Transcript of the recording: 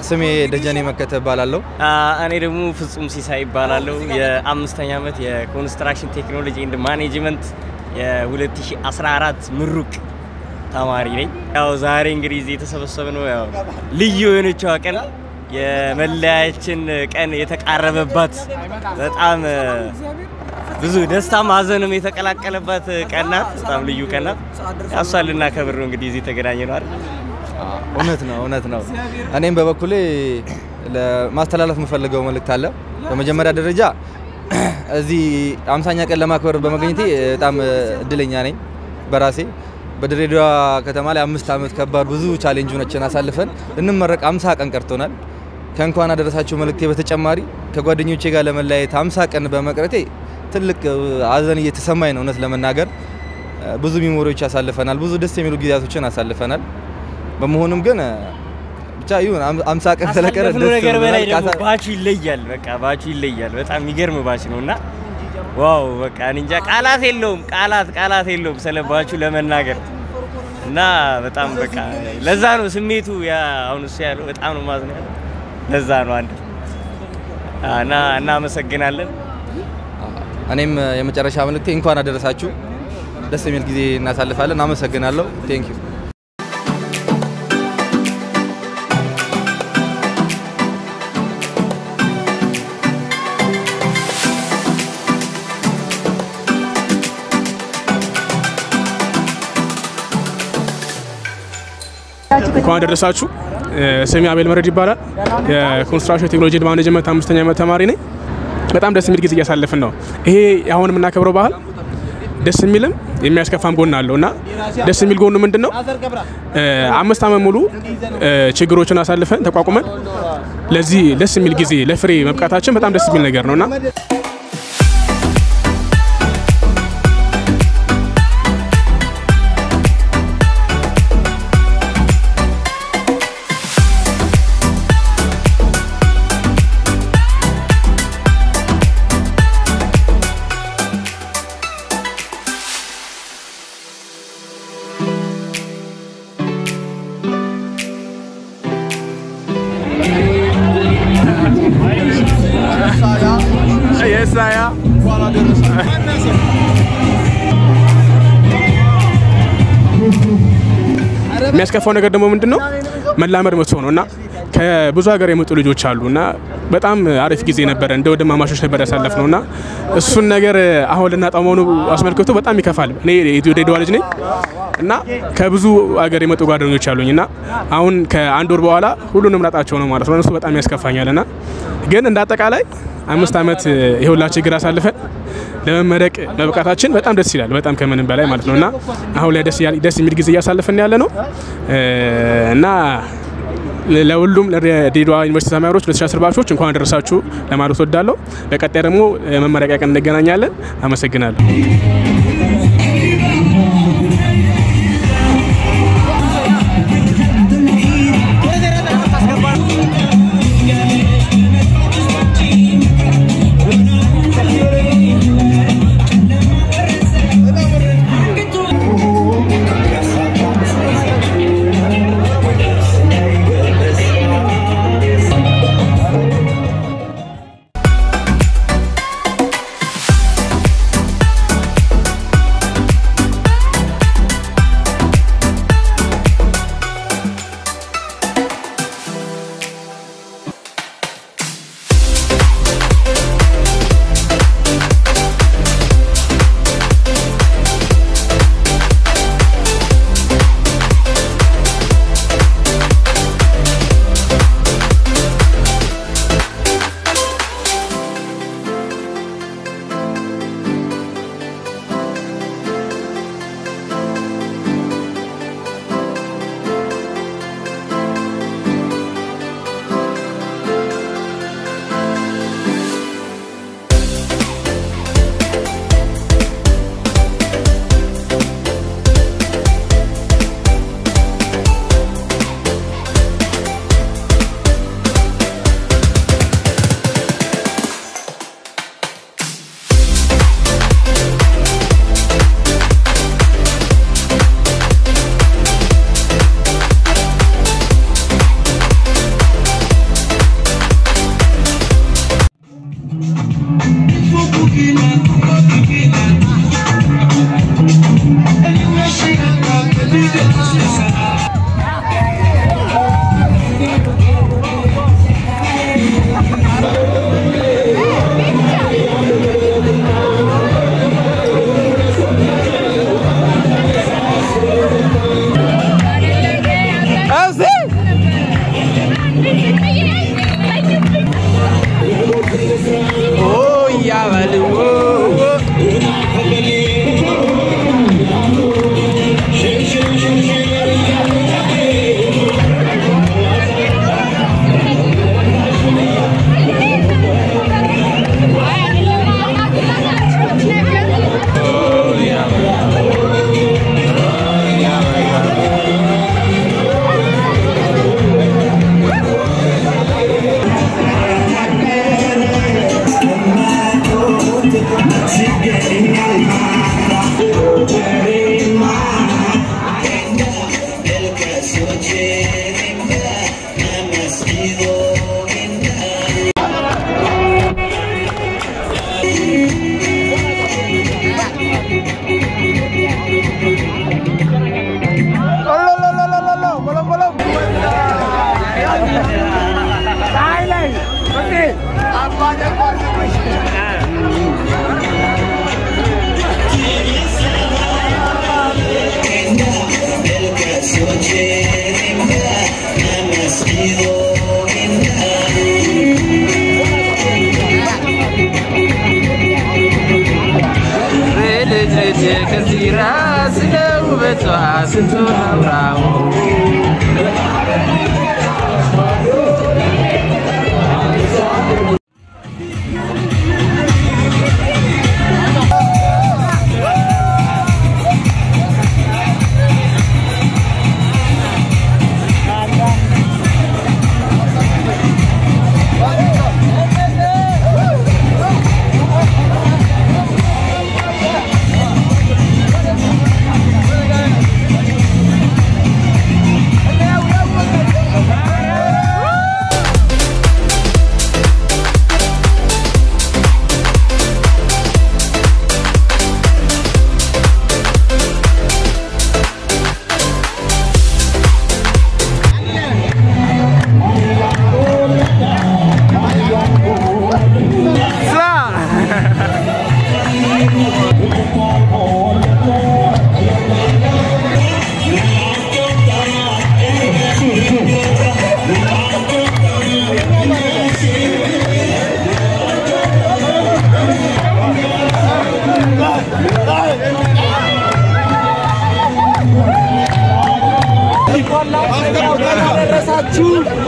ስሜ ደጀኔ መከተ እባላለሁ። እኔ ደግሞ ፍጹም ሲሳይ ይባላለሁ። የአምስተኛ ዓመት የኮንስትራክሽን ቴክኖሎጂ ኤንድ ማኔጅመንት የ2014 ምሩቅ ተማሪ ነኝ። ያው ዛሬ እንግዲህ እዚህ የተሰበሰብነው ያው ልዩ የሆነችዋ ቀን የመለያችን ቀን የተቃረበባት በጣም ብዙ ደስታም ሀዘንም የተቀላቀለባት ቀን ናት። በጣም ልዩ ቀን ናት። እሷን ልናከብር ነው እንግዲህ እዚህ የተገናኘ ነው አይደል? እውነት ነው እውነት ነው። እኔም በበኩሌ ለማስተላለፍ የምፈልገው መልእክት አለ። በመጀመሪያ ደረጃ እዚህ አምሳኛ ቀን ለማክበር በመገኘቴ በጣም እድለኛ ነኝ በራሴ በድሬዳዋ ከተማ ላይ አምስት ዓመት ከባድ ብዙ ቻሌንጆችን አሳልፈን ልንመረቅ አምሳ ቀን ቀርቶናል። ከእንኳን አደረሳችሁ መልእክቴ በተጨማሪ ከጓደኞቼ ጋር ለመለያየት አምሳ ቀን በመቅረቴ ትልቅ ሀዘን እየተሰማኝ ነው። እውነት ለመናገር ብዙ ሚሞሪዎች አሳልፈናል። ብዙ ደስ የሚሉ ጊዜያቶችን አሳልፈናል። በመሆኑም ግን ብቻ ይሁን አምሳ ቀን ስለቀረ ካሳለፍነው ነገር በላይ ደግሞ ባቹ ይለያል። በቃ ባቹ ይለያል። በጣም የሚገርም ባች ነው እና ዋው በቃ እኔ እንጃ ቃላት የለውም፣ ቃላት ቃላት የለውም ስለ ባቹ ለመናገር እና በጣም በቃ ለዛ ነው ስሜቱ ያ አሁን እሱ ያለው በጣም ነው ማዝነው ያለው ለዛ ነው አንድ እና እናመሰግናለን። እኔም የመጨረሻ መልእክቴ እንኳን አደረሳችሁ። ደስ የሚል ጊዜ እናሳልፋለን። አመሰግናለሁ። ቴንክ ዩ እንኳን ደረሳችሁ። ስሜ አቤል መረድ ይባላል። የኮንስትራክሽን ቴክኖሎጂ ማኔጅመንት አምስተኛ ዓመት ተማሪ ነኝ። በጣም ደስ የሚል ጊዜ እያሳለፍን ነው። ይሄ አሁን የምናከብረው ባህል ደስ የሚልም የሚያስከፋም ጎን አለው እና ደስ የሚል ጎኑ ምንድን ነው? አምስት ዓመት ሙሉ ችግሮችን አሳልፈን ተቋቁመን ለዚህ ደስ የሚል ጊዜ ለፍሬ መብቃታችን በጣም ደስ የሚል ነገር ነው እና የሚያስከፋው ነገር ደግሞ ምንድን ነው መላመድ መጥቶ ነው እና ከብዙ ሀገር የመጡ ልጆች አሉ እና በጣም አሪፍ ጊዜ ነበረ። እንደ ወንድማማቾች ነበር ያሳለፍ ነው እና እሱን ነገር አሁን ልናጣው መሆኑ አስመልክቶ በጣም ይከፋል። እኔ የድሬዳዋ ልጅ ነኝ እና ከብዙ ሀገር የመጡ ጓደኞች አሉኝ እና አሁን ከአንድ ወር በኋላ ሁሉንም ላጣቸው ነው ማለት ነው። እሱ በጣም ያስከፋኛል እና ግን እንደ አጠቃላይ አምስት ዓመት የሁላ ችግር አሳልፈን ለመመረቅ መብቃታችን በጣም ደስ ይላል። በጣም ከምንም በላይ ማለት ነው እና አሁን ላይ ደስ የሚል ጊዜ እያሳለፍን ያለ ነው እና ለሁሉም ለድሬዳዋ ዩኒቨርሲቲ ተማሪዎች 2010 ባቾች እንኳን አደረሳችሁ ለማለት ወዳለሁ። በቀጣይ ደግሞ መመረቂያ ቀን እንገናኛለን። አመሰግናለሁ። እያበልዎ ልጅ ልጅ ከዚራ ስለ ውበቷ ስንቱን አውራው ደረሳችሁ